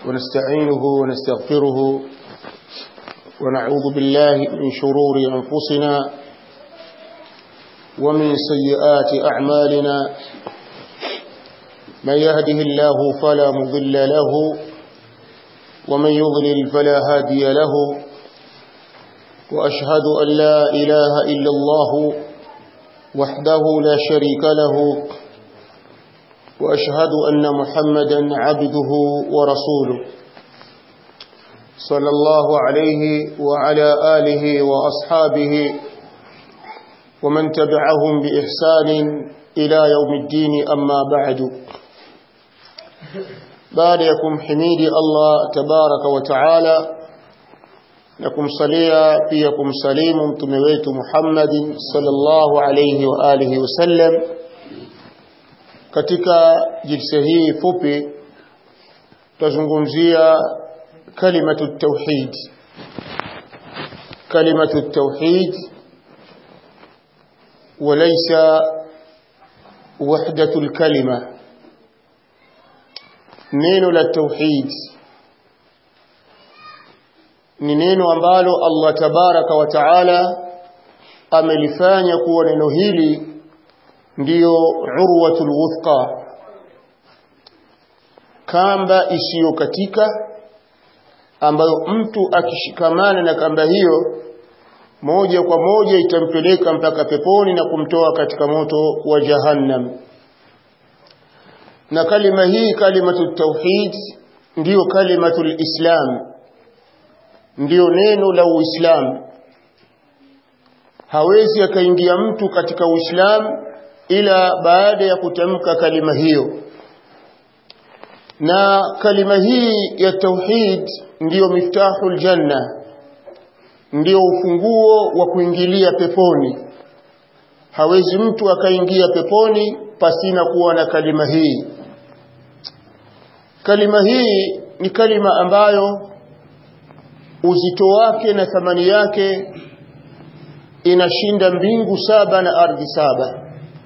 ونستعينه ونستغفره ونعوذ بالله من شرور أنفسنا ومن سيئات أعمالنا من يهده الله فلا مضل له ومن يضلل فلا هادي له وأشهد أن لا إله إلا الله وحده لا شريك له وأشهد أن محمدا عبده ورسوله صلى الله عليه وعلى آله وأصحابه ومن تبعهم بإحسان إلى يوم الدين أما بعد بعدكم حميد الله تبارك وتعالى لكم صليا فيكم سليم تمويت محمد صلى الله عليه وآله وسلم katika jilsa hii fupi tutazungumzia kalimatu tauhid kalimatu tauhid وليس وحدة الكلمة neno la tauhid ni neno ambalo Allah tabaraka wa taala amelifanya kuwa neno hili ndiyo urwatul wuthqa kamba isiyokatika ambayo mtu akishikamana na kamba hiyo moja kwa moja itampeleka mpaka peponi na kumtoa katika moto wa jahannam na kalima hii kalimatu tauhid ndiyo kalimatu islam ndiyo neno la uislamu hawezi akaingia mtu katika uislamu ila baada ya kutamka kalima hiyo na kalima hii ya tauhid ndiyo miftahul janna ndiyo ufunguo wa kuingilia peponi hawezi mtu akaingia peponi pasina kuwa na kalima hii kalima hii ni kalima ambayo uzito wake na thamani yake inashinda mbingu saba na ardhi saba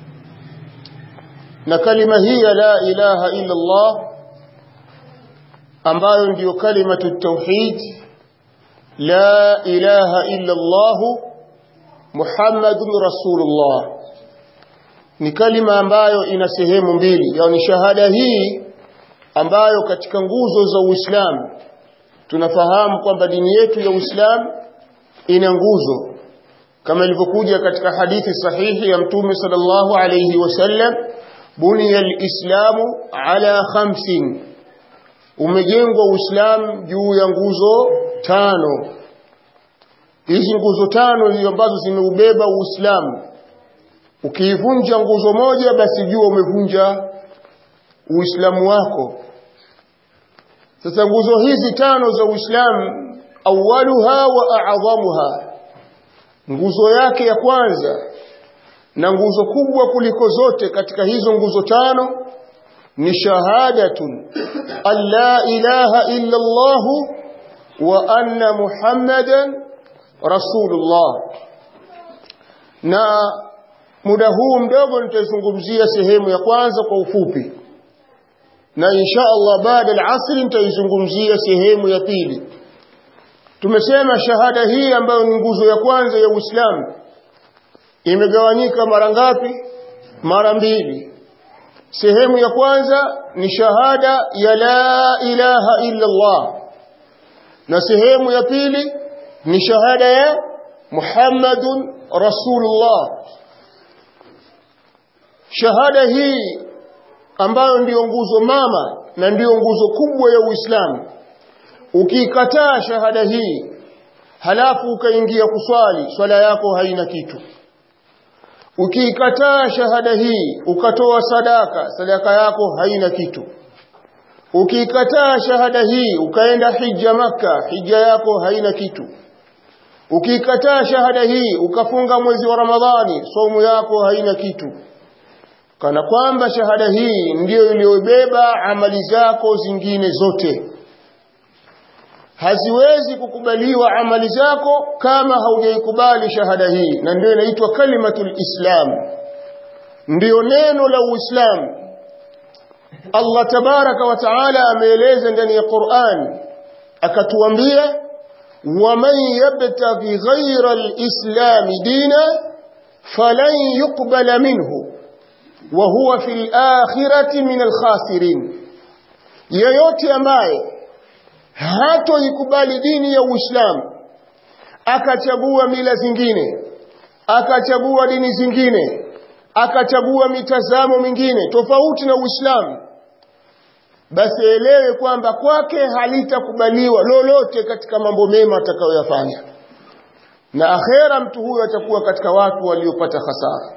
na kalima hii ya la ilaha illa Allah ambayo ndiyo kalimatu tauhid la ilaha illa Allah Muhammadun Rasulullah ni kalima ambayo ina sehemu mbili yani shahada hii ambayo katika nguzo za Uislamu tunafahamu kwamba dini yetu ya Uislamu ina nguzo kama ilivyokuja katika hadithi sahihi ya Mtume sallallahu alayhi wasallam buniya alislamu ala khamsin umejengwa uislamu juu ya nguzo tano hizi nguzo tano ndio ambazo zimeubeba uislamu ukiivunja nguzo moja basi jua umevunja uislamu wako sasa nguzo hizi tano za uislamu awaluha wa a'dhamuha nguzo yake ya kwanza na nguzo kubwa kuliko zote katika hizo nguzo tano ni shahadatun alla ilaha illa Allah wa anna Muhammadan rasulullah na muda huu mdogo nitaizungumzia sehemu ya kwanza kwa ufupi na insha Allah baada al-asr nitaizungumzia sehemu ya pili tumesema shahada hii ambayo ni nguzo ya kwanza ya Uislamu imegawanyika mara ngapi mara mbili sehemu ya kwanza ni shahada ya la ilaha illa Allah na sehemu ya pili ni shahada ya Muhammadun Rasulullah shahada hii ambayo ndiyo nguzo mama na ndiyo nguzo kubwa ya Uislamu ukiikataa shahada hii halafu ukaingia kuswali swala yako haina kitu ukiikataa shahada hii ukatoa sadaka sadaka yako haina kitu ukiikataa shahada hii ukaenda hija maka hija yako haina kitu ukiikataa shahada hii ukafunga mwezi wa ramadhani somu yako haina kitu kana kwamba shahada hii ndiyo iliyobeba amali zako zingine zote haziwezi kukubaliwa amali zako kama haujaikubali shahada hii na ndio inaitwa kalimatul islam ndiyo neno la uislamu Allah tabaraka wa taala ameeleza ndani ya Qur'an akatuambia waman yabtaghi ghayra al-islam dina falan yuqbala minhu wa huwa fil akhirati min al-khasirin yeyote ambaye hatoikubali dini ya Uislamu akachagua mila zingine akachagua dini zingine akachagua mitazamo mingine tofauti na Uislamu basi elewe kwamba kwake halitakubaliwa lolote katika mambo mema atakayoyafanya na akhera mtu huyo atakuwa katika watu waliopata hasara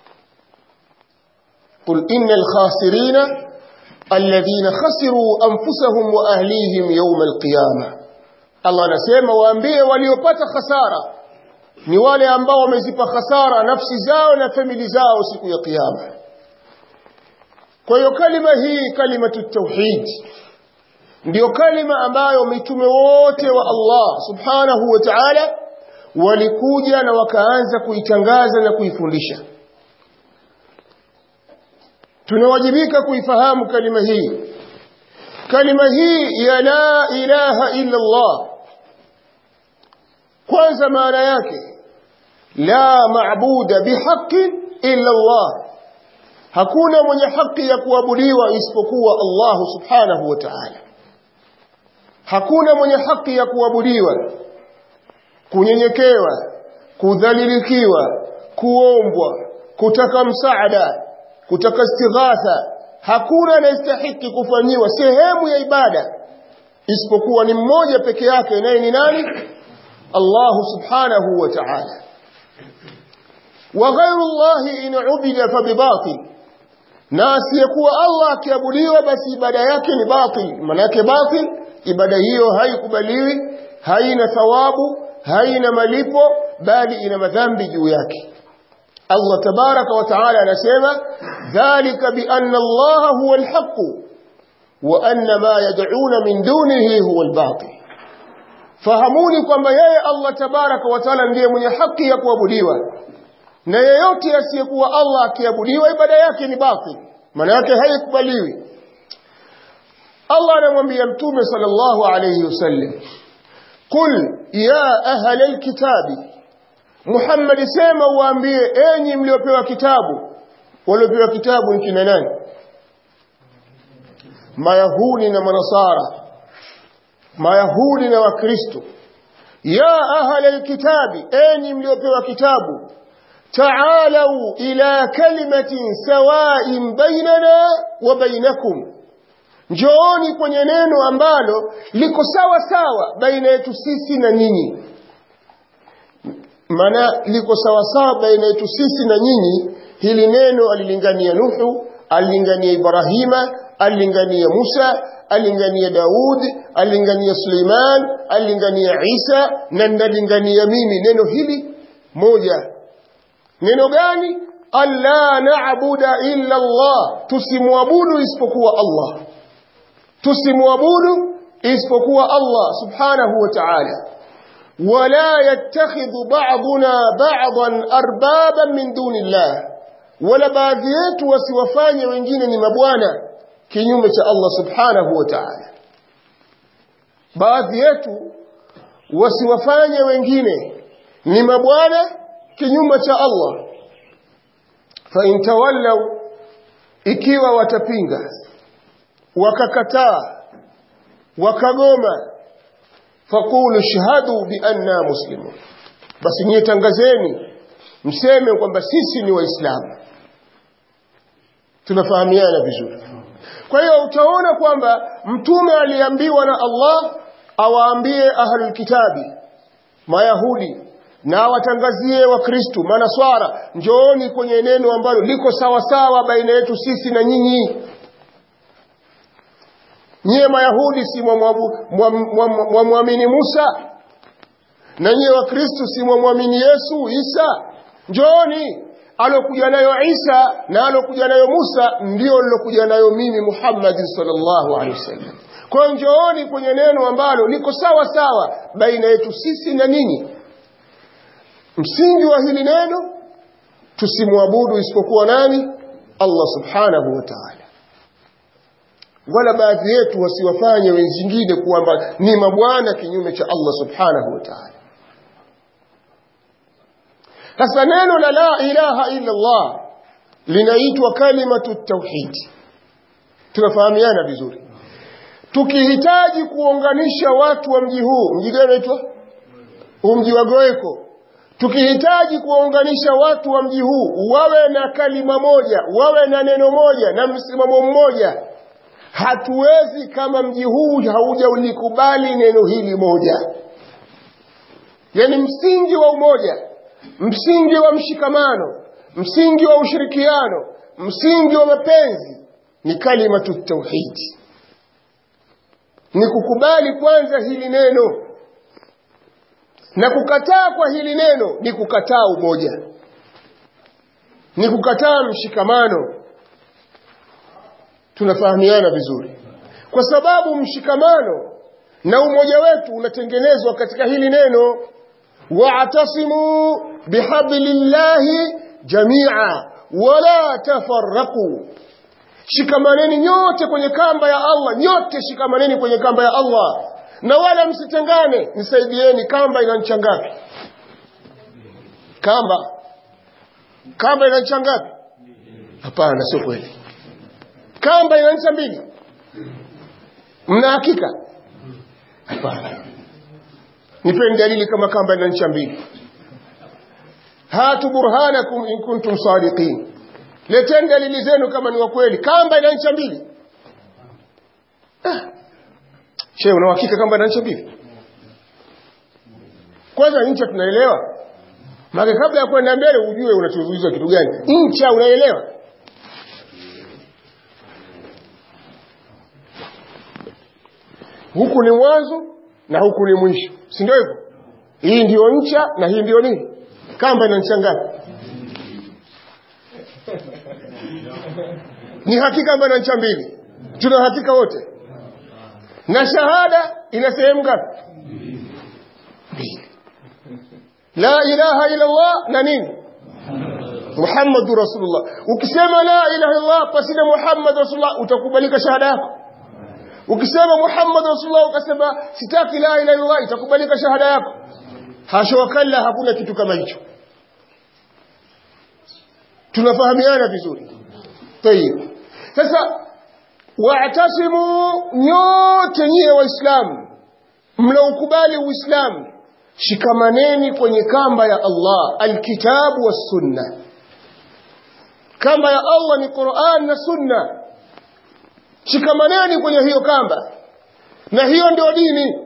qul innal khasirina alladhina khasiru anfusahum wa ahlihim yawm alqiyama Allah anasema waambie waliopata hasara ni wale ambao wamezipa hasara nafsi zao na famili zao siku ya kiyama kwa hiyo kalima hii kalimatu tauhid ndio kalima ambayo mitume wote wa Allah subhanahu wa ta'ala walikuja na wakaanza kuitangaza na kuifundisha tunawajibika kuifahamu kalima hii kalima hii ya la ilaha illa Allah kwanza maana yake la maabuda bihaqqin illa Allah hakuna mwenye haki ya kuabudiwa isipokuwa Allah subhanahu wa ta'ala hakuna mwenye haki ya kuabudiwa kunyenyekewa kudhalilikiwa kuombwa kutaka msaada kutaka istighatha hakuna anayestahiki kufanyiwa sehemu ya ibada isipokuwa ni mmoja peke yake naye ni nani Allah subhanahu wa ta'ala wa ghayru Allah in ubida fa bibatil na asiyekuwa Allah akiabudiwa basi ibada yake ni batil maana yake batil ibada hiyo haikubaliwi haina thawabu haina malipo bali ina madhambi juu yake Allah tabaraka wa taala anasema dhalika bi anna Allah huwa alhaq wa anna ma yad'una min dunihi huwa albatil fahamuni kwamba yeye Allah tabaraka wa taala ndiye mwenye haki ya kuabudiwa na yeyote asiyekuwa Allah akiabudiwa ibada yake ni batil maana yake haikubaliwi Allah anamwambia mtume sallallahu alayhi wasallam qul ya ahla alkitabi Muhammad sema waambie enyi mliopewa kitabu waliopewa kitabu ni kina nani Mayahudi na Manasara Mayahudi na Wakristo ya ahla alkitabi enyi mliopewa kitabu تعالوا إلى كلمة سواء بيننا وبينكم njooni kwenye neno ambalo liko sawa sawa baina yetu sisi na nyinyi maana liko sawa sawa baina yetu sisi na nyinyi hili neno alilingania nuhu alilingania ibrahima alilingania musa alilingania daud alilingania suleiman alilingania isa na ndalingania mimi neno hili moja neno gani alla na'budu illa Allah tusimwabudu isipokuwa Allah tusimwabudu isipokuwa Allah subhanahu wa ta'ala wala yattakhidhu ba'duna ba'dan arbaban min dunillah wala baadhi yetu wasiwafanye wengine ni mabwana kinyume cha Allah subhanahu wa ta'ala baadhi yetu wasiwafanye wengine ni mabwana kinyume cha Allah fa intawallaw ikiwa watapinga wakakataa wakagoma faqulu shahadu bi anna muslimun basi nyie tangazeni mseme kwamba sisi ni waislamu tunafahamiana vizuri kwa hiyo utaona kwamba mtume aliambiwa na Allah awaambie ahlul kitabi mayahudi na awatangazie wakristu manaswara njooni kwenye neno ambalo liko sawa sawa baina yetu sisi na nyinyi nyie mayahudi si mwamwamini musa na nyie wakristu si mwamwamini yesu isa njooni alokuja nayo isa na alokuja nayo musa ndio lilokuja nayo mimi muhammadi sallallahu alaihi wasallam kwa hiyo njooni kwenye neno ambalo liko sawa sawa baina yetu sisi na ninyi msingi wa hili neno tusimwabudu isipokuwa nani Allah subhanahu wa ta'ala wala baadhi yetu wasiwafanye wenzingine kwamba ni mabwana kinyume cha Allah subhanahu wa ta'ala sasa neno la la ilaha illa Allah linaitwa kalimatu tauhid tunafahamiana vizuri tukihitaji kuunganisha watu wa mji huu mji gani unaitwa mji wa Goeko tukihitaji kuwaunganisha watu wa mji huu wawe na kalima moja wawe na neno moja na msimamo mmoja hatuwezi kama mji huu haujaulikubali neno hili moja yani msingi wa umoja msingi wa mshikamano msingi wa ushirikiano msingi wa mapenzi ni kalimatu tauhidi ni kukubali kwanza hili neno na kukataa kwa hili neno ni kukataa umoja ni kukataa mshikamano tunafahamiana vizuri kwa sababu mshikamano na umoja wetu unatengenezwa katika hili neno wa'tasimu bihablillahi jami'a wala tafarraqu shikamaneni nyote kwenye kamba ya Allah nyote shikamaneni kwenye kamba ya Allah na wala msitengane nisaidieni kamba ina ncha ngapi kamba kamba ina ncha ngapi hapana sio kweli kamba ina ncha mbili mna hakika hapana nipeni dalili kama kamba ina ncha mbili hatu burhanakum in kuntum sadiqin leteni dalili zenu kama ni wa kweli kamba ina ncha mbili ah. Shehe una uhakika kamba ina ncha mbili kwanza ncha tunaelewa maana kabla ya kwenda mbele ujue unachozuiza kitu gani ncha unaelewa huku ni mwanzo na huku ni mwisho si ndio hivyo hii ndio ncha na hii ndio nini kamba ina ncha ngapi ni hakika kwamba ina ncha mbili tuna hakika wote na shahada ina sehemu ngapi mbili la ilaha illa Allah na nini Muhammadu Rasulullah ukisema la ilaha illa Allah pasina Muhammad Rasulullah utakubalika shahada yako ukisema Muhammad Rasulullah ukasema sitaki la ilaha illa Allah itakubalika shahada yako hasha wakalla hakuna kitu kama hicho tunafahamiana vizuri tayib sasa wa'tasimu nyote nyie waislamu mnaukubali uislamu shikamaneni kwenye kamba ya Allah alkitabu was sunna kamba ya Allah ni Qur'an na sunna shikamaneni kwenye hiyo kamba na hiyo ndio dini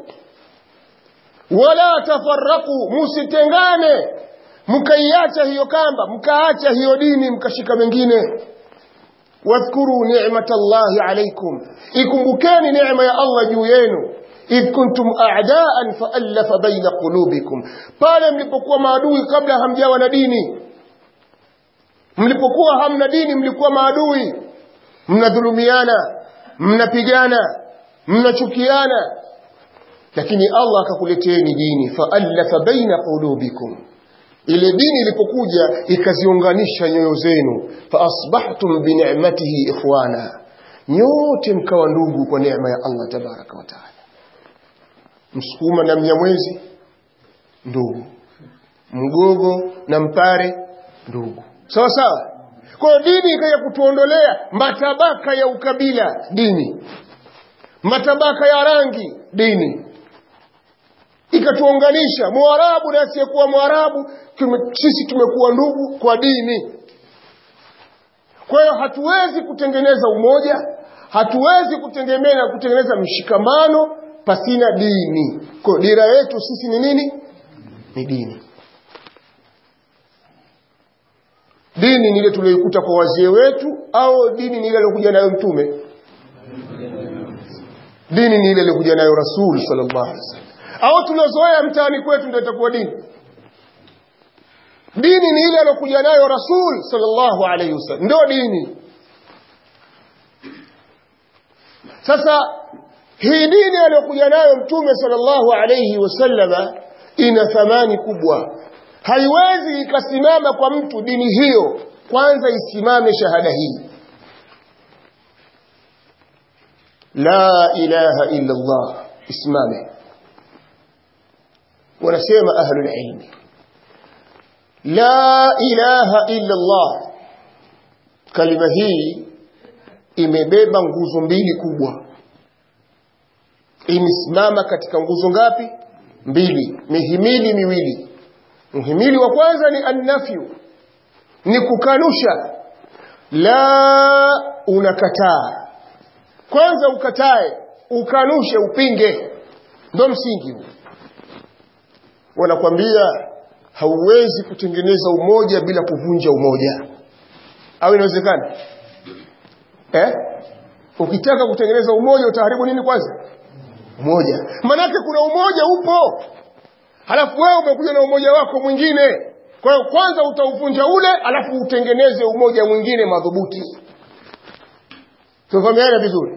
wala tafarraku musitengane mkaiacha hiyo kamba mkaacha hiyo dini mkashika mengine wadhkuru ni'matallahi alaykum ikumbukeni neema ya Allah juu yenu idh kuntum a'daan fa'alafa baina qulubikum pale mlipokuwa maadui kabla hamjawa na dini mlipokuwa hamna dini mlikuwa maadui mnadhulumiana mnapigana mnachukiana lakini Allah akakuleteeni dini fa'alafa baina qulubikum ile dini ilipokuja ikaziunganisha nyoyo zenu fa asbahtum bi ni'matihi ikhwana nyote mkawa ndugu kwa neema ya Allah tabaraka wa taala msukuma na mnyamwezi ndugu mgogo na mpare ndugu sawa sawa kwa dini ikaja kutuondolea matabaka ya ukabila dini matabaka ya rangi dini ikatuunganisha mwarabu na asiyekuwa mwarabu tume, sisi tumekuwa ndugu kwa dini kwa hiyo hatuwezi kutengeneza umoja hatuwezi kutengemea kutengeneza mshikamano pasina dini kwa dira yetu sisi ni nini ni dini dini ni ile tuliyoikuta kwa wazee wetu au dini ni ile aliyokuja nayo mtume dini ni ile aliyokuja nayo rasul sallallahu alaihi wasallam au tulozoea mtaani kwetu ndio itakuwa dini dini ni ile aliyokuja nayo rasul sallallahu alaihi wasallam ndio dini sasa hii dini aliyokuja nayo mtume sallallahu alaihi wasallama ina thamani kubwa haiwezi ikasimama kwa mtu dini hiyo kwanza isimame shahada hii la ilaha illa Allah isimame wanasema ahlul ilmi la ilaha illa Allah kalima hii imebeba nguzo mbili kubwa imesimama katika nguzo ngapi mbili mihimili miwili mhimili wa kwanza ni annafyu ni kukanusha la unakataa kwanza ukatae ukanushe upinge ndo msingi huu wanakwambia hauwezi kutengeneza umoja bila kuvunja umoja au inawezekana eh? ukitaka kutengeneza umoja utaharibu nini kwanza umoja manake kuna umoja upo halafu wewe umekuja na umoja wako mwingine kwa hiyo kwanza utauvunja ule alafu utengeneze umoja mwingine madhubuti tufahamiana vizuri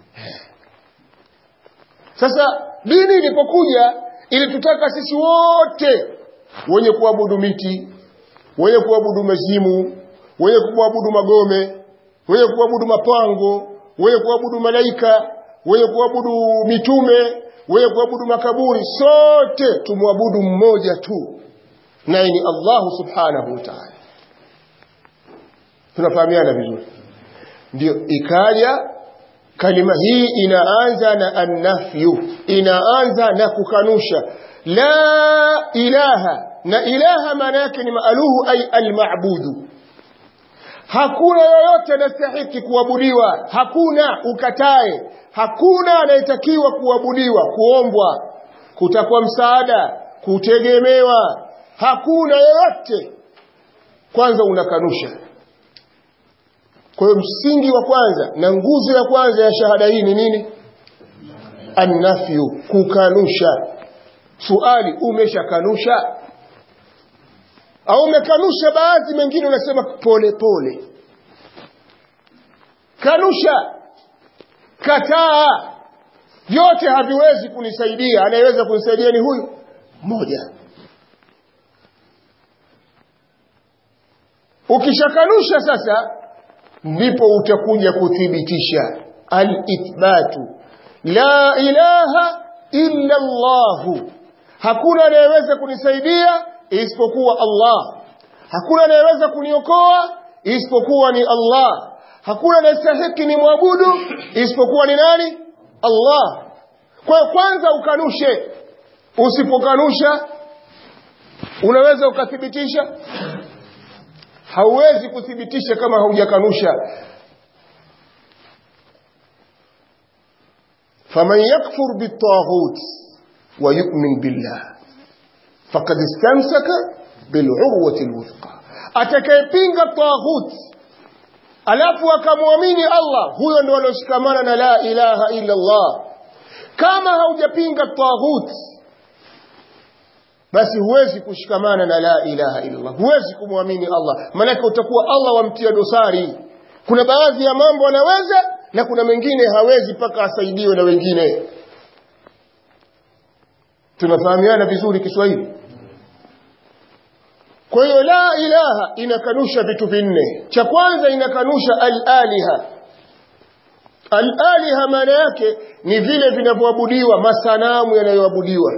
sasa dini ilipokuja ilitutaka sisi wote wenye kuabudu miti wenye kuabudu mazimu wenye kuabudu magome wenye kuabudu mapango wenye kuabudu malaika wenye kuabudu mitume wenye kuabudu makaburi sote tumwabudu mmoja tu naye ni Allahu subhanahu wa ta'ala tunafahamiana vizuri ndio ikaja kalima hii inaanza na annafyu inaanza na kukanusha la ilaha na ilaha maana yake ni maaluhu ay almabudu hakuna yoyote anastahiki kuabudiwa hakuna ukatae hakuna anayetakiwa kuabudiwa kuombwa kutakwa msaada kutegemewa hakuna yoyote kwanza unakanusha kwa hiyo msingi wa kwanza na nguzo ya kwanza ya shahada hii ni nini annafyu kukanusha suali umeshakanusha au umekanusha baadhi mengine unasema pole pole kanusha kataa vyote haviwezi kunisaidia anayeweza kunisaidia ni huyu mmoja ukishakanusha sasa ndipo utakuja kuthibitisha alithbatu la ilaha illa Allahu hakuna anayeweza kunisaidia isipokuwa Allah hakuna anayeweza kuniokoa isipokuwa ni Allah hakuna anayestahiki ni mwabudu isipokuwa ni nani Allah kwa kwanza ukanushe usipokanusha unaweza ukathibitisha hauwezi kuthibitisha kama haujakanusha faman yakfur bitaghut wa yu'min billah faqad istamsaka bil'urwati alwuthqa atakayepinga taghut alafu akamwamini Allah huyo ndo aloshikamana na la ilaha illa Allah kama haujapinga taghut basi huwezi kushikamana na la ilaha illa Allah huwezi kumwamini Allah maanake utakuwa Allah wamtia dosari kuna baadhi ya mambo anaweza na kuna mengine hawezi mpaka asaidiwe na wengine tunafahamiana vizuri Kiswahili kwa hiyo la ilaha inakanusha vitu vinne cha kwanza inakanusha al-aliha al-aliha maana yake ni vile vinavyoabudiwa masanamu yanayoabudiwa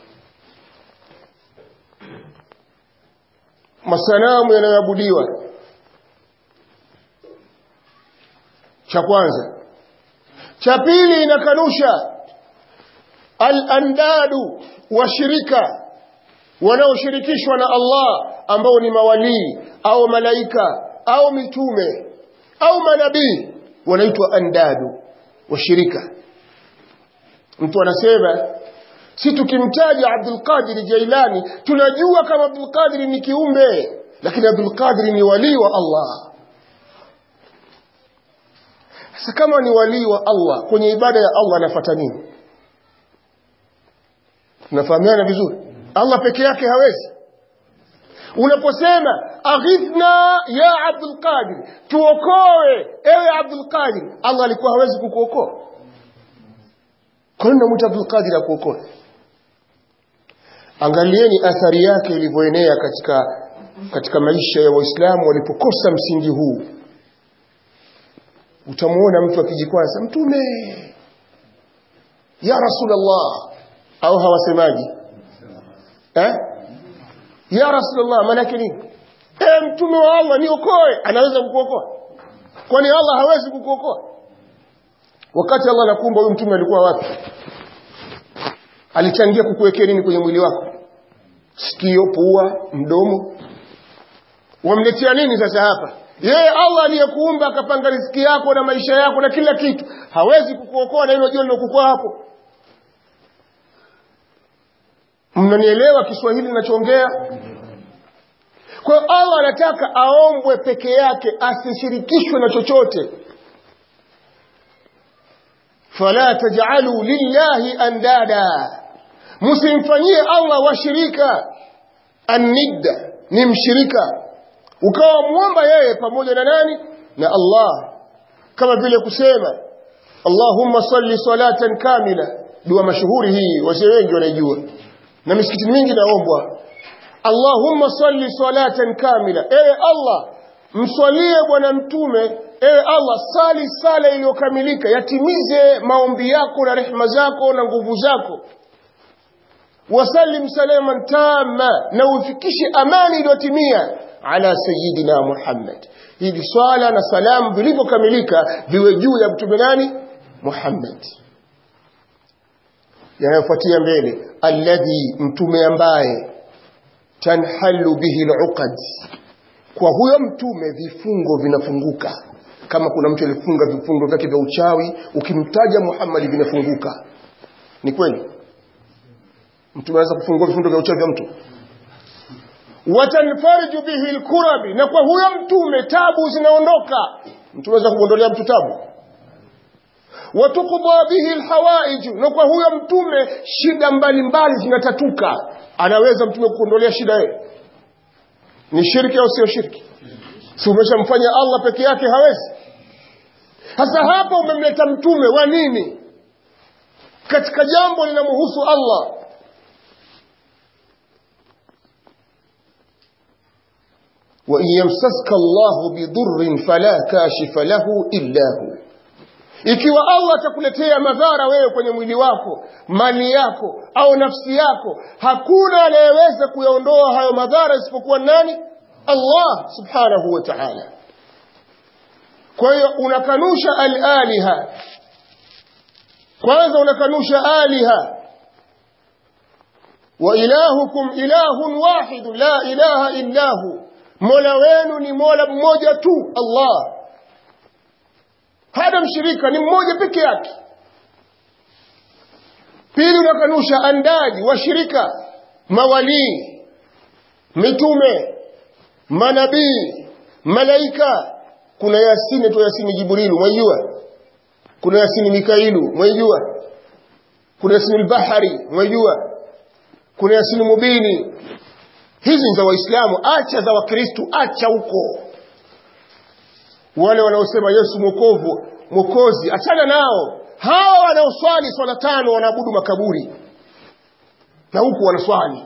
masanamu yanayoabudiwa cha kwanza cha pili inakanusha al-andadu washirika wanaoshirikishwa na Allah ambao ni mawalii au malaika au mitume au manabii wanaitwa andadu washirika mtu anasema si tukimtaja Abdul Qadir Jailani tunajua kama Abdul Qadir ni kiumbe lakini Abdul Qadir ni walii wa Allah sasa kama ni walii wa Allah kwenye ibada ya Allah anafuata nini tunafahamiana vizuri Allah peke yake hawezi unaposema aghithna ya Abdul Qadir tuokoe ewe Abdul Qadir Allah alikuwa hawezi kukuokoa kwa nini unamwita Abdul Qadir akuokoe angalieni athari yake ilivyoenea katika katika maisha ya waislamu walipokosa msingi huu utamuona mtu akijikwaza mtume ya rasulullah au hawasemaji eh ya rasulullah maana yake nini eh mtume wa Allah niokoe anaweza kukuokoa kwani Allah hawezi kukuokoa wakati Allah anakuumba huyu mtume alikuwa wapi alichangia kukuwekea nini kwenye mwili wako sikio pua mdomo wamletea nini sasa hapa yeye Allah aliyekuumba akapanga riziki yako na maisha yako na kila kitu hawezi kukuokoa na hilo jua lilokuwa hapo mnanielewa Kiswahili ninachoongea kwa hiyo Allah anataka aombwe peke yake asishirikishwe na chochote fala taj'alu lillahi andada msimfanyie Allah washirika annidda ni mshirika ukawa muomba yeye pamoja na nani na Allah kama vile kusema Allahumma salli salatan kamila dua mashuhuri hii wazee wengi wanaijua na misikiti mingi naombwa Allahumma salli salatan kamila ewe Allah mswalie bwana mtume ewe Allah sali sala iliyokamilika yatimize maombi yako na rehema zako na nguvu zako wasallim salaman tamma na ufikishe amani iliyotimia ala sayyidina Muhammad hivi swala na salamu vilivyokamilika viwe juu ya mtume nani Muhammad yanayofuatia mbele alladhi mtume ambaye tanhalu bihi aluqad kwa huyo mtume vifungo vinafunguka kama kuna mtu alifunga vifungo vyake vya uchawi ukimtaja Muhammad vinafunguka ni kweli mtume anaweza kufungua vifungo vya uchawi vya mtu watanfariju bihi alkurabi na kwa huyo mtume tabu zinaondoka mtume anaweza kumwondolea mtu tabu watukudha bihi alhawaij na kwa huyo mtume shida mbalimbali zinatatuka anaweza mtume kuondolea shida yeye ni shirki au sio shirki si umeshamfanya Allah peke yake hawezi sasa hapa umemleta mtume wa nini katika jambo linamhusu Allah وإن يمسسك الله بضر فلا كاشف له إلا هو ikiwa Allah atakuletea madhara wewe kwenye mwili wako mali yako au nafsi yako hakuna anayeweza kuyaondoa hayo madhara isipokuwa nani Allah subhanahu wa ta'ala kwa hiyo unakanusha al-aliha kwanza unakanusha aliha wa ilahukum ilahun wahid la ilaha illa hu mola wenu ni mola mmoja tu Allah hana mshirika ni mmoja peke yake pili unakanusha andaji washirika mawalii mitume manabii malaika kuna yasini tu yasini jibrilu mwaijua kuna yasini mikailu mwaijua kuna yasini albahari mwaijua kuna yasini mubini hizi ni za waislamu acha za wakristu acha huko wale wanaosema Yesu mwokovu mwokozi achana nao hawa wanaoswali swala tano wanaabudu makaburi na huku wanaswali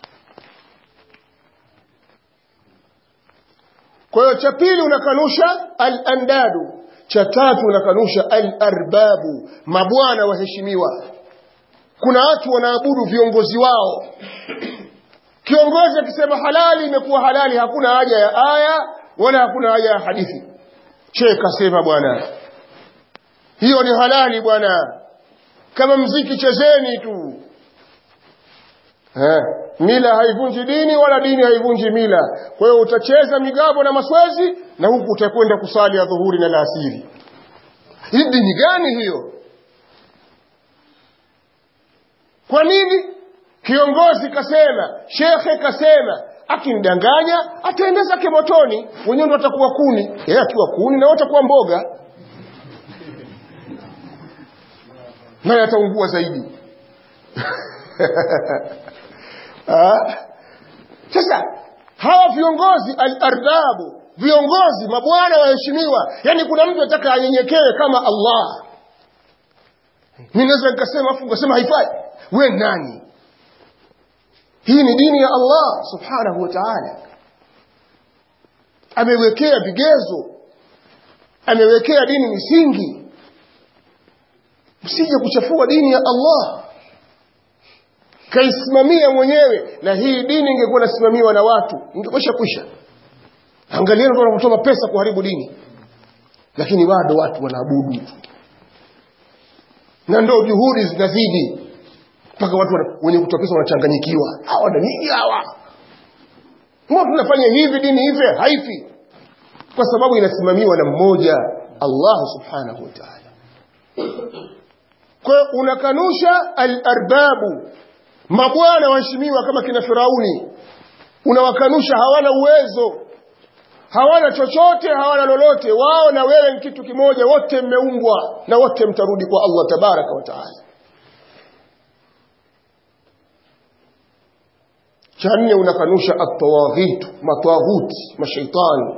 kwa hiyo cha pili unakanusha al-andadu cha tatu unakanusha al-arbabu mabwana waheshimiwa kuna watu wanaabudu viongozi wao kiongozi akisema halali imekuwa halali hakuna haja ya aya wala hakuna haja ya hadithi che kasema bwana hiyo ni halali bwana kama mziki chezeni tu eh, mila haivunji dini wala dini haivunji mila kwa hiyo utacheza migabo na maswezi na huku utakwenda kusali ya dhuhuri na laasiri hii dini gani hiyo kwa nini kiongozi kasema shekhe kasema akinidanganya ataenda zake motoni wenyewe ndo atakuwa kuni yeye akiwa kuni na watakuwa mboga naye ataungua zaidi sasa hawa viongozi al-arbabu viongozi mabwana waheshimiwa yani kuna mtu ataka anyenyekewe kama Allah mimi naweza nikasema afu nikasema haifai we nani hii ni dini ya Allah subhanahu wa ta'ala amewekea vigezo amewekea dini misingi usije kuchafua dini ya Allah kaisimamia mwenyewe na hii dini ingekuwa inasimamiwa na watu ingekwisha kwisha angalieni watu wanapotoa pesa kuharibu dini lakini bado watu wanaabudu na ndo juhudi zinazidi mpaka watu wana- wenye kutoa pesa wanachanganyikiwa hawa na nini hawa mbona tunafanya hivi dini hivi haifi kwa sababu inasimamiwa na mmoja Allah subhanahu wa ta'ala kwa hiyo unakanusha al-arbabu mabwana waheshimiwa kama kina Firauni unawakanusha hawana uwezo hawana chochote hawana lolote wao na wewe ni kitu kimoja wote mmeumbwa na wote mtarudi kwa Allah tabaraka wa taala cha nne unakanusha at-tawaghit matawaghuti mashaitani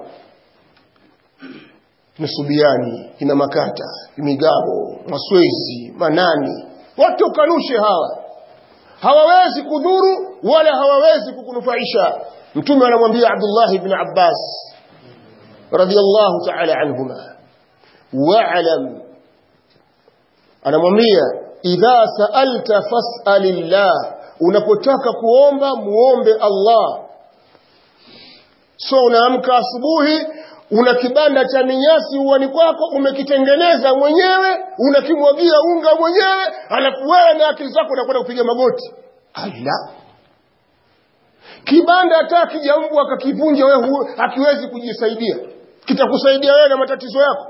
nusubiani kina makata migabo maswezi manani wote ukanushe hawa hawawezi kudhuru wala hawawezi kukunufaisha mtume anamwambia Abdullah ibn Abbas radiyallahu ta'ala anhuma wa'lam anamwambia idha sa'alta fas'alillah unapotaka kuomba muombe Allah so unaamka asubuhi una kibanda cha minyasi uwani kwako umekitengeneza mwenyewe unakimwagia unga mwenyewe alafu wewe na akili zako unakwenda kupiga magoti ala kibanda hata kijambwa akakivunja wewe hu- hakiwezi kujisaidia kitakusaidia wewe na matatizo yako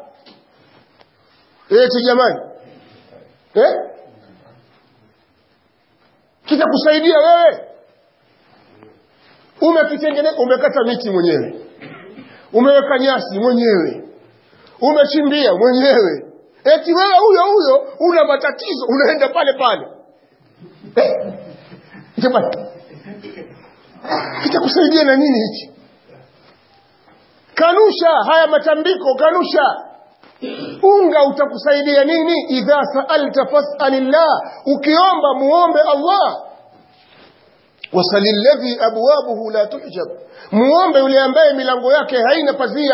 eti jamani eh? kitakusaidia wewe umekitengeneza umekata miti mwenyewe umeweka nyasi mwenyewe umechimbia mwenyewe eti wewe huyo huyo una matatizo unaenda pale pale eh? jamani kitakusaidia na nini hichi kanusha haya matambiko kanusha unga utakusaidia nini idha saalta fasalillah ukiomba muombe allah wasalilladhi abwabuhu la tuhjab muombe yule ambaye milango yake haina pazia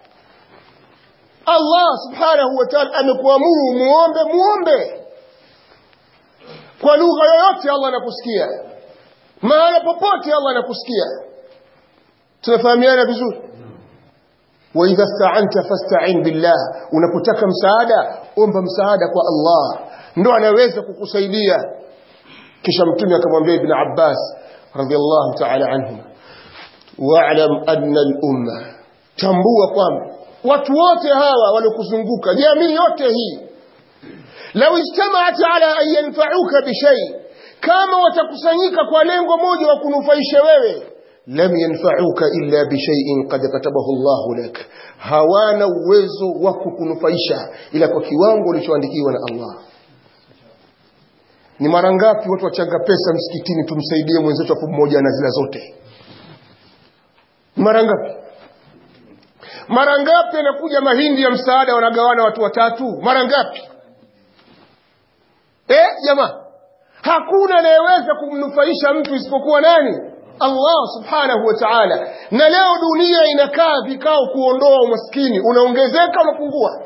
allah subhanahu wa ta'ala amekuamuru muombe muombe kwa lugha yoyote allah anakusikia mahala popote allah anakusikia tunafahamiana vizuri waidha staanta fastain billah unapotaka msaada omba msaada kwa allah ndo anaweza kukusaidia kisha mtume akamwambia ibn abbas radiallahu taala anhuma walam anna lumma tambua kwamba watu wote hawa waliokuzunguka jamii yote hii lau ijtamaat ala an yanfauka bishai kama watakusanyika kwa lengo moja wa kunufaisha wewe lam yanfauka illa bishaiin qad katabahu llahu lak hawana uwezo wa kukunufaisha ila kwa kiwango ulichoandikiwa na allah ni mara ngapi watu wachanga pesa msikitini tumsaidie mwenzetu hapo mmoja na zila zote mara ngapi mara ngapi anakuja mahindi ya msaada wanagawana watu watatu mara ngapi eh jamaa hakuna anayeweza kumnufaisha mtu isipokuwa nani Allah subhanahu wa ta'ala na leo dunia inakaa vikao kuondoa umaskini unaongezeka unapungua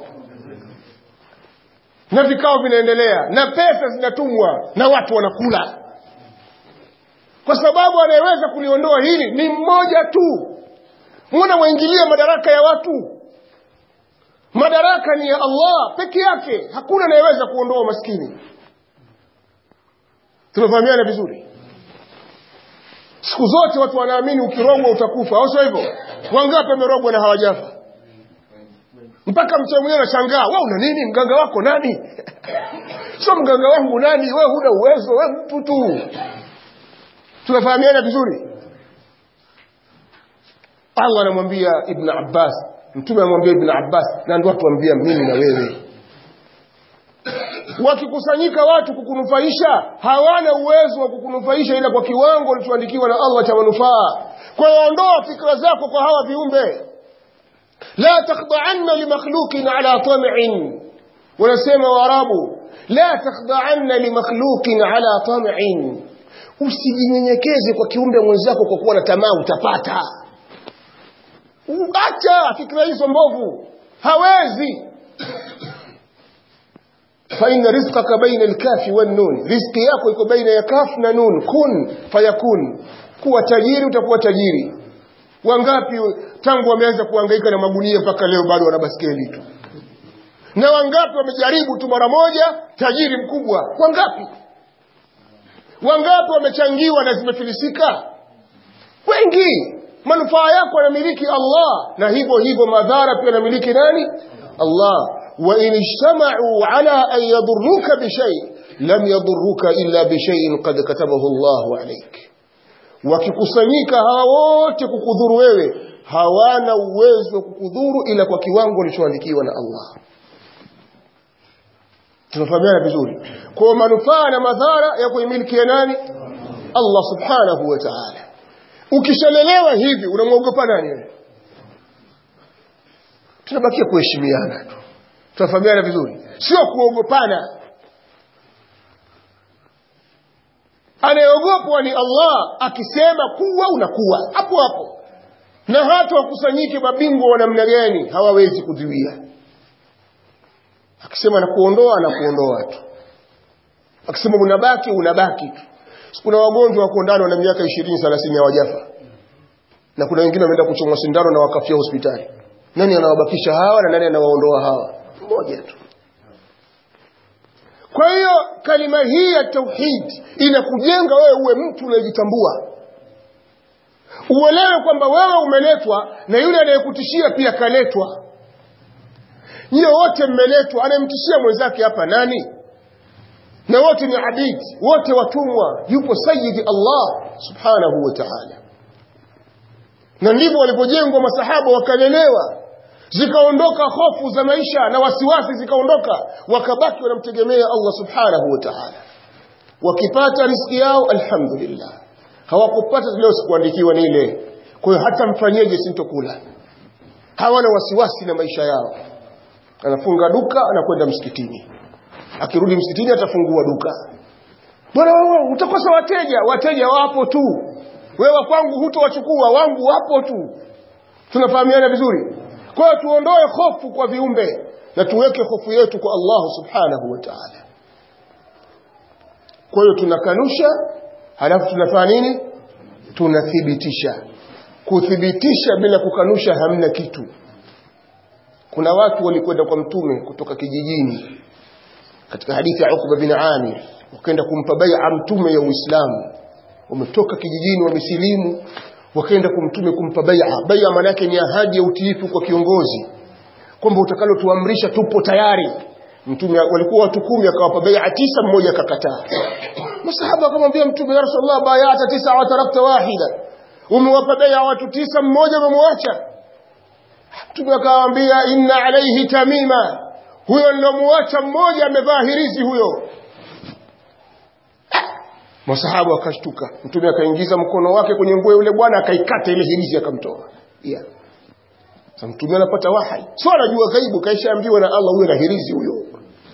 na vikao vinaendelea na pesa zinatumwa na watu wanakula kwa sababu anayeweza kuliondoa hili ni mmoja tu mbona waingilia madaraka ya watu madaraka ni ya Allah peke yake hakuna anayeweza kuondoa umaskini tunafahamiana vizuri siku zote watu wanaamini ukirogwa utakufa au sio hivyo wangapi wamerogwa na hawajafa mpaka mtu mwenyewe anashangaa wewe una nini mganga wako nani sio mganga wangu nani wewe huna uwezo wewe mtu tu tunafahamiana vizuri Allah anamwambia Ibn Abbas mtume anamwambia Ibn Abbas na ndio watu waambia mimi na wewe wakikusanyika watu kukunufaisha hawana uwezo wa kukunufaisha ila kwa kiwango ulichoandikiwa na Allah cha manufaa kwa hiyo ondoa fikra zako kwa hawa viumbe la takhda'anna limakhluqin ala tam'in wanasema waarabu la takhda'anna limakhluqin ala tam'in usijinyenyekeze kwa kiumbe mwenzako kwa kuwa na tamaa utapata acha fikra hizo mbovu hawezi faina rizqaka baina alkafi wannun riziki yako iko baina ya kaf na nun kun fayakun kuwa tajiri utakuwa tajiri wangapi tangu wameanza kuhangaika na magunia mpaka leo bado wana baskeli tu na wangapi wamejaribu tu mara moja tajiri mkubwa wangapi wangapi wamechangiwa na zimefilisika wengi manufaa yako anamiliki Allah na hivyo hivyo madhara pia anamiliki nani Allah wa in ijtama'u ala an yadurruka bi shay lam yadurruka illa bi shay'in qad katabahu Allah alayk wakikusanyika hawa wote kukudhuru wewe hawana uwezo wa kukudhuru ila kwa kiwango kilichoandikiwa na Allah tunafahamiana vizuri kwa manufaa na madhara ya kuimilikia nani Allah subhanahu wa ta'ala ukishalelewa hivi unamwogopa nani wewe tunabakia kuheshimiana tu tunafahamiana vizuri sio kuogopana anayeogopwa ni Allah akisema kuwa unakuwa hapo hapo na hata wakusanyike mabingwa wa namna gani hawawezi kuziwia akisema na kuondoa na kuondoa tu akisema unabaki unabaki tu kuna wagonjwa wako ndani wana miaka 20 30 hawajafa na kuna wengine wameenda kuchomwa sindano na wakafia hospitali nani anawabakisha hawa na nani anawaondoa hawa mmoja tu kwa hiyo kalima hii ya tauhid inakujenga wewe uwe mtu unayejitambua uelewe kwamba wewe umeletwa na yule anayekutishia pia kaletwa nyie wote mmeletwa anayemtishia mwenzake hapa nani na wote ni abid wote watumwa yupo sayyidi Allah subhanahu wa ta'ala na ndivyo walipojengwa masahaba wakalelewa zikaondoka hofu za maisha na wasiwasi zikaondoka wakabaki wanamtegemea Allah subhanahu wa ta'ala wakipata riski yao alhamdulillah hawakupata leo sikuandikiwa nile kwa hiyo hata mfanyeje sintokula hawana wasiwasi na maisha yao anafunga duka anakwenda msikitini akirudi msikitini atafungua duka bwana wewe utakosa wateja wateja wapo tu wewe kwangu hutowachukua wangu wapo tu tunafahamiana vizuri kwa hiyo tuondoe hofu kwa viumbe na tuweke hofu yetu kwa Allah subhanahu wa ta'ala kwa hiyo tunakanusha halafu tunafanya nini tunathibitisha kuthibitisha bila kukanusha hamna kitu kuna watu walikwenda kwa mtume kutoka kijijini katika hadithi ya Uqba bin Amir wakaenda kumpa bai'a mtume ya Uislamu wametoka kijijini wamesilimu wakaenda kumtume kumpa bai'a bai'a maana yake ni ahadi ya utiifu kwa kiongozi kwamba utakalotuamrisha tupo tayari mtume walikuwa watu kumi akawapa bai'a tisa mmoja akakataa masahaba akamwambia mtume ya rasulullah bai'ata tisa wa tarakta wahida umewapa bai'a watu tisa mmoja umemwacha mtume akawaambia inna alayhi tamima huyo nilomuacha mmoja amevaa hirizi huyo masahaba wakashtuka mtume akaingiza mkono wake kwenye nguo yule bwana akaikata ile hirizi akamtoa yeah. sasa mtume anapata wahai sio anajua ghaibu kaishaambiwa na Allah huyo na hirizi huyo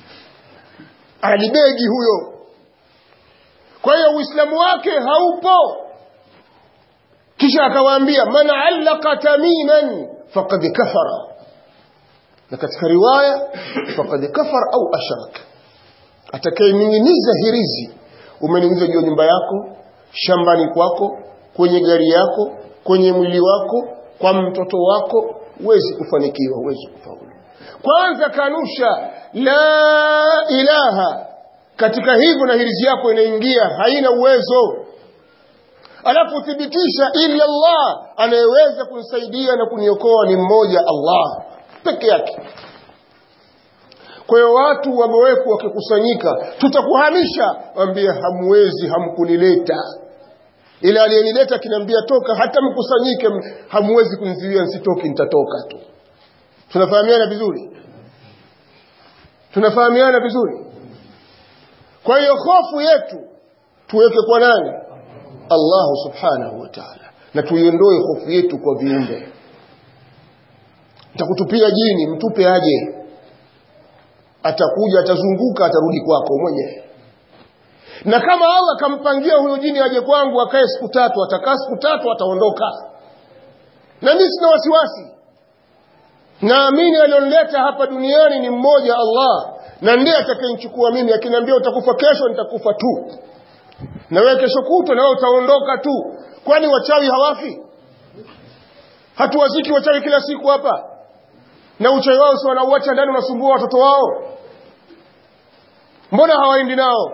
alibegi huyo kwa hiyo uislamu wake haupo kisha akawaambia man allaka tamiman faqad kafara na katika riwaya faqad kafara au ashrak atakayening'iniza hirizi umening'iniza juu nyumba yako shambani kwako kwenye gari yako kwenye mwili wako kwa mtoto wako huwezi kufanikiwa huwezi kufaulu kwanza kanusha la ilaha katika hivyo na hirizi yako inaingia haina uwezo alafu thibitisha illa Allah anayeweza kunisaidia na kuniokoa ni mmoja Allah peke yake kwa hiyo watu wamewekwa wakikusanyika tutakuhamisha waambie hamwezi hamkunileta ila aliyenileta kinaambia toka hata mkusanyike hamwezi kunizuia nisitoki nitatoka tu tunafahamiana vizuri tunafahamiana vizuri kwa hiyo hofu yetu tuweke kwa nani Allah subhanahu wa ta'ala na tuiondoe hofu yetu kwa viumbe nitakutupia jini mtupe aje atakuja atazunguka atarudi kwako mwenyewe na kama Allah kampangia huyo jini aje kwangu akae siku tatu atakaa siku tatu ataondoka na mimi sina wasiwasi naamini alionileta hapa duniani ni mmoja Allah na ndiye atakayenichukua mimi akiniambia utakufa kesho nitakufa tu na wewe kesho kutwa na wewe utaondoka tu kwani wachawi hawafi hatuwaziki wachawi kila siku hapa na uchawi wao si wanauacha ndani unasumbua watoto wao mbona hawaendi nao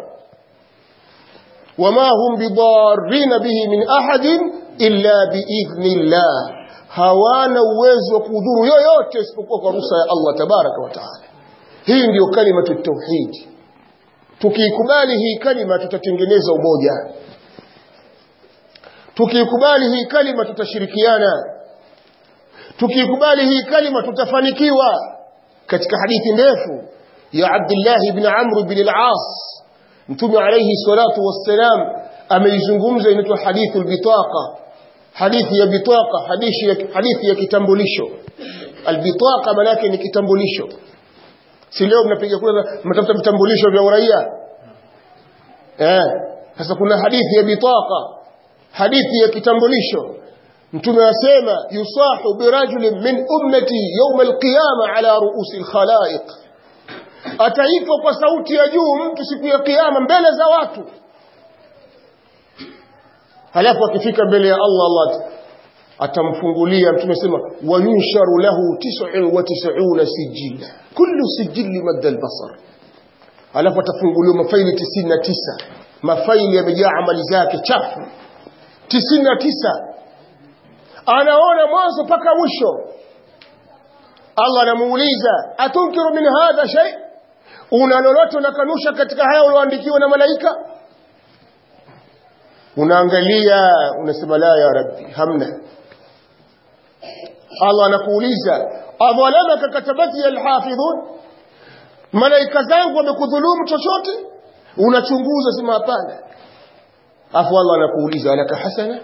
wama hum bidarrina bihi min ahadin illa biidhnillah hawana uwezo wa kudhuru yoyote isipokuwa kwa ruhusa ya Allah tabaraka wa taala hii ndiyo kalimatu tauhid tukiikubali hii kalima tutatengeneza umoja tukiikubali hii kalima tutashirikiana tukiikubali hii kalima tutafanikiwa katika hadithi ndefu ya Abdullah ibn Amr ibn al-As Mtume alayhi salatu wassalam ameizungumza inaitwa hadithu al-bitaqa hadithi ya bitaqa hadithi ya hadithi ya kitambulisho al-bitaqa maana ni kitambulisho si leo mnapiga kura mnatafuta vitambulisho vya uraia eh sasa kuna hadithi ya bitaqa hadithi ya kitambulisho mtume asema yusahu birajulin min ummati yawm alqiyama ala ruusi alkhalaiq ataitwa kwa sauti ya juu mtu siku ya kiyama mbele za watu halafu akifika mbele ya Allah Allah atamfungulia mtume sema wayunsharu lahu 99 sijila kullu sijili madda albasar halafu atafunguliwa mafaili 99 mafaili yamejaa amali zake chafu 99 anaona mwanzo mpaka mwisho Allah anamuuliza atunkiru min hadha shay una lolote unakanusha katika haya ulioandikiwa na malaika unaangalia unasema la ya rabbi hamna Allah anakuuliza adhalamaka katabati alhafidhun malaika zangu wamekudhulumu chochote unachunguza sema hapana afu Allah anakuuliza alaka hasana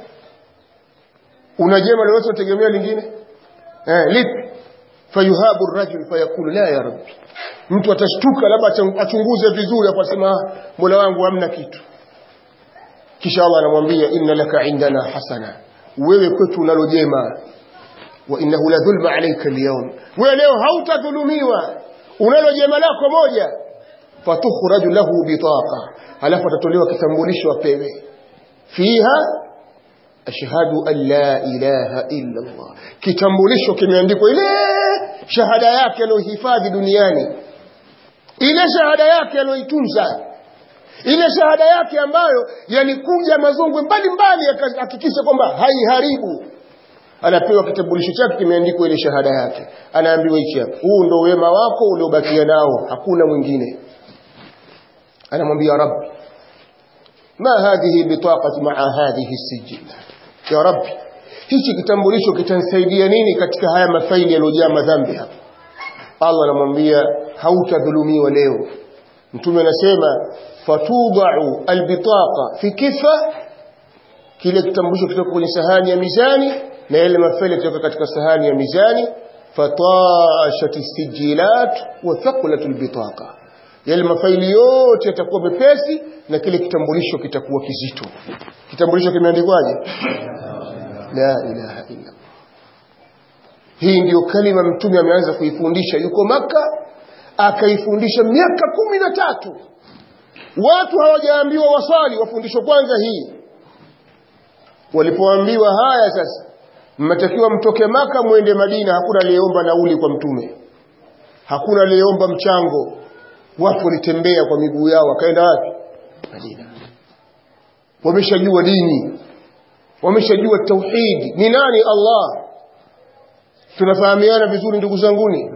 una jema lolote utegemea lingine eh lipi fayuhabu ar-rajul fayaqulu la ya rabbi mtu atashtuka labda achunguze vizuri afu asema mola wangu hamna kitu kisha Allah anamwambia inna laka indana hasana wewe kwetu unalo jema wa innahu la dhulma alayka al-yawm wewe leo hautadhulumiwa unalo jema lako moja fatukhraju lahu bitaqa halafu atatolewa kitambulisho apewe fiha ashhadu an la ilaha illa Allah kitambulisho kimeandikwa ile shahada yake aliyohifadhi duniani ile shahada yake aliyoitunza ile shahada yake ambayo yalikuja mazungwe mbalimbali yakahakikisha kwamba haiharibu anapewa kitambulisho chake kimeandikwa ile shahada yake anaambiwa hichi hapa huu ndo wema wako uliobakia nao hakuna mwingine anamwambia rabbi ma hadhihi bitaqati maa hadhihi sijilla ya rabbi hichi kitambulisho kitanisaidia nini katika haya mafaili yaliyojaa madhambi hapa Allah anamwambia hautadhulumiwa leo mtume anasema fatudau albitaqa fi kifa kile kitambulisho kitoka kwenye sahani ya mizani na yale mafaili kutoka katika sahani ya mizani fatashat sijilat wa thaqulat albitaqa yale mafaili yote yatakuwa mepesi na kile kitambulisho kitakuwa kizito kitambulisho kimeandikwaje la ilaha illa hii ndiyo kalima mtume ameanza kuifundisha yuko maka akaifundisha miaka kumi na tatu watu hawajaambiwa waswali wafundishwa kwanza hii walipoambiwa haya sasa mmetakiwa mtoke maka mwende madina hakuna aliyeomba nauli kwa mtume hakuna aliyeomba mchango watu walitembea kwa miguu yao wakaenda wapi madina wameshajua dini wameshajua tauhidi ni nani Allah tunafahamiana vizuri ndugu zanguni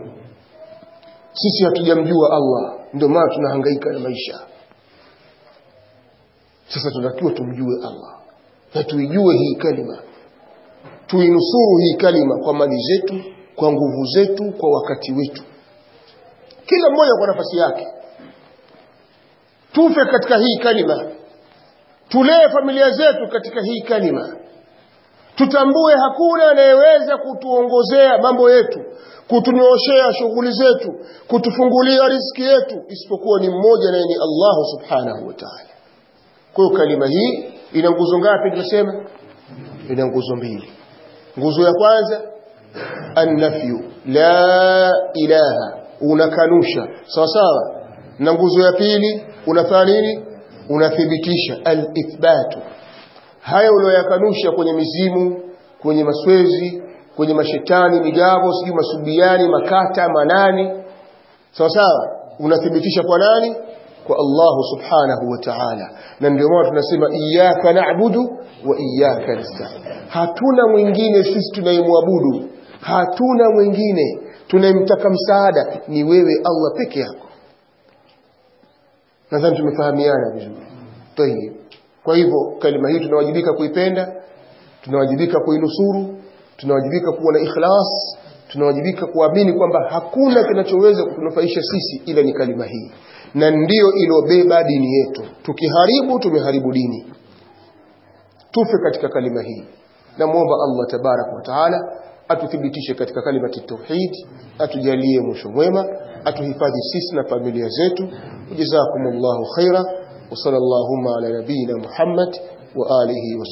sisi hatujamjua Allah ndio maana tunahangaika na maisha sasa tunatakiwa tumjue Allah na tuijue hii kalima tuinusuru hii kalima kwa mali zetu kwa nguvu zetu kwa wakati wetu kila mmoja kwa nafasi yake tufe katika hii kalima tulee familia zetu katika hii kalima tutambue hakuna anayeweza kutuongozea mambo yetu kutunyooshea shughuli zetu kutufungulia riziki yetu isipokuwa ni mmoja naye ni Allah subhanahu wa ta'ala kwa hiyo kalima hii ina nguzo ngapi tunasema ina nguzo mbili nguzo ya kwanza annafyu la ilaha unakanusha sawa sawa na nguzo ya pili unafanya nini unathibitisha al-ithbatu haya uliyoyakanusha kwenye mizimu kwenye maswezi kwenye mashetani migabo sijui masubiani makata manani sawa sawa unathibitisha kwa nani kwa Allah subhanahu wa ta'ala na ndio maana tunasema iyyaka na'budu wa iyyaka nasta'in hatuna mwingine sisi tunayemwabudu hatuna mwingine tunayemtaka msaada ni wewe Allah peke yako nadhani tumefahamiana vizuri tayeb kwa hivyo kalima hii tunawajibika kuipenda tunawajibika kuinusuru tunawajibika kuwa na ikhlas tunawajibika kuamini kwamba hakuna kinachoweza kutunufaisha sisi ila ni kalima hii na ndiyo ilobeba dini yetu tukiharibu tumeharibu dini tufe katika kalima hii namwomba Allah tabarak wa taala atuthibitishe katika kalimati tauhid atujalie mwisho mwema atuhifadhi sisi na familia zetu jazakumullahu khaira wa sallallahu ala nabiyina Muhammad wa alihi wa